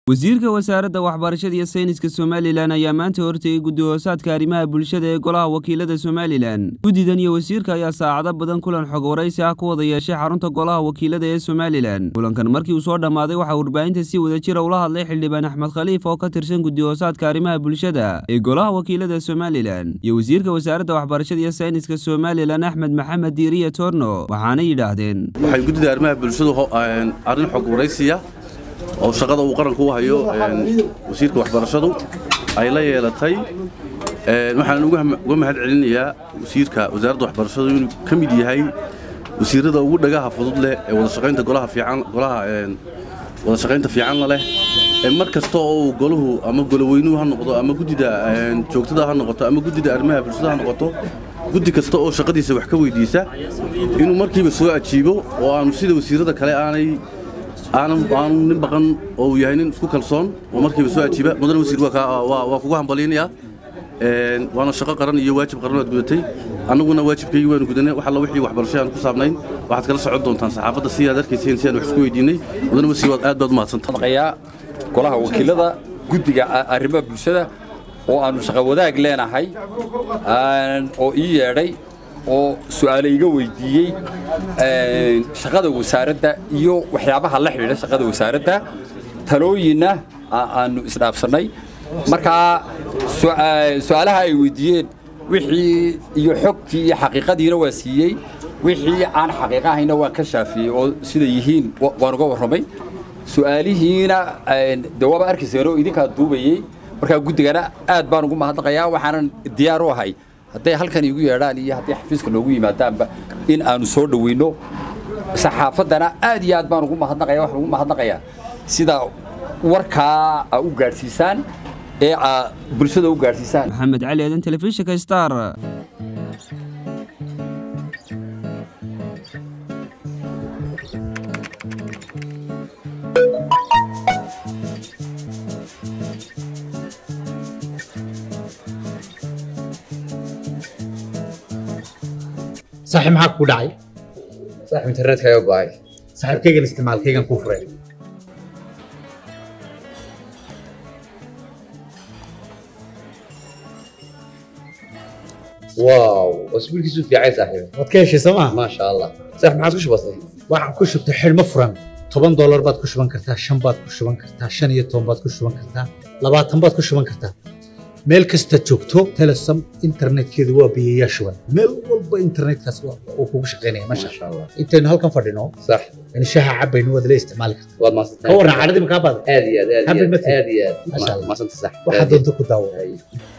wasiirka wasaaradda waxbarashada iyo sayniska somalilan ayaa maanta hortegay guddi hoosaadka arrimaha bulshada ee golaha wakiilada somalilan guddidan iyo wasiirka ayaa saacado badan kulan xog waraysi ah ku wada yeeshay xarunta golaha wakiilada ee somalilan kulankan markii uu soo dhammaaday waxaa warbaahinta si wadajira ula hadlay xildhibaan axmed khaliif oo ka tirsan guddi hoosaadka arrimaha bulshada ee golaha wakiilada somalilan iyo wasiirka wasaaradda waxbarashada iyo sayniska somalilan axmed maxamed diiriya torno waxaana yidhaahdeen waxay guddida arrimaha bulshadu arrin xog waraysiya oo shaqada uu qaranku u hayo wasiirka waxbarashadu ay la yeelatay waxaan uga mahad celinayaa wasiirka wasaaradda waxbarashadu inuu ka mid yahay wasiirada ugu dhagaha fudud leh ee wadashaqaynta golaha fiican golaha wada shaqaynta fiicanna leh mar kasta oo uu golahu ama goloweynuhu ha noqdo ama guddida joogtada ha noqoto ama guddida arrimaha bulshada ha noqoto guddi kasta oo shaqadiisa wax ka weydiisa inuu markiiba soo ajiibo oo aanu sida wasiirada kale aanay aanu nin baqan oo uu yahay nin isku kalsoon oo markiiba soo ajiiba mudane wasiir waa kugu hambalyaynayaa waana shaqo qaran iyo waajib qaran aad gudatay annaguna waajibkaygii waanu gudanay wax alla wixii waxbarasho aan ku saabnayn waxaad kala socon doontaan saxaafadda si aad arkayseen si aan wax isku weydiinay mudane wasiir waad aad baad umahadsantahay golaha wakiilada guddiga arrimaha bulshada oo aanu shaqo wadaag leenahay oo ii yeedhay oo su'aale iga weydiiyey shaqada wasaaradda iyo waxyaabaha la xidhiidha shaqada wasaaradda talooyinna aanu isdhaafsannay markaa su'aalaha ay weydiiyeen wixii iyo xogtii iyo xaqiiqadiina waa siiyey wixii aan xaqiiqo ahayna waan ka shaafiyey oo sida yihiin waan uga warramay su'aalihiina de waaba arkayseen oo idinkaa duubayey markaa guddigana aad baan ugu mahadnaqayaa waxaanan diyaar u ahay hadday halkan igu yeedhaan iyo hadday xafiiska noogu yimaadaanba in aanu soo dhoweyno saxaafaddana aad iyo aad baan ugu mahadnaqaya waxaan ugu mahadnaqayaa sida warkaa u gaadhsiisaan ee bulshada u gaadhsiisaan maxamed cali aadan telefishinka star saaxiib maxaa kugu dhacay saaxiib internetka ayaa go'ay saaxiibkaygan isticmaalkaygan kuu furay waaw wasbiilkiisu fiicay saaxiib waad ka heshay soo maa maasha allah saaxiib maxaad ku shubatay waxaan ku shubtay xidhmo furan toban doolar baad ku shuban kartaa shan baad ku shuban kartaa shan iyo toban baad ku shuban kartaa labaatan baad ku shuban kartaa meel kasta joogto telesom internetkeedu waa biyayaa shuban meel walba internetkaas uu kugu shaqaynaya masha allah intaynu halkan fadhino sax in shaha cabaynu waad la isticmaali kartaa waad maasantay ka warran cadhadii makaa baada aad iyo aad aad iyo Happy aad birthday. aad iyo aad Masha Allah. maasanta sax waxaad doonto ku daawo Ay.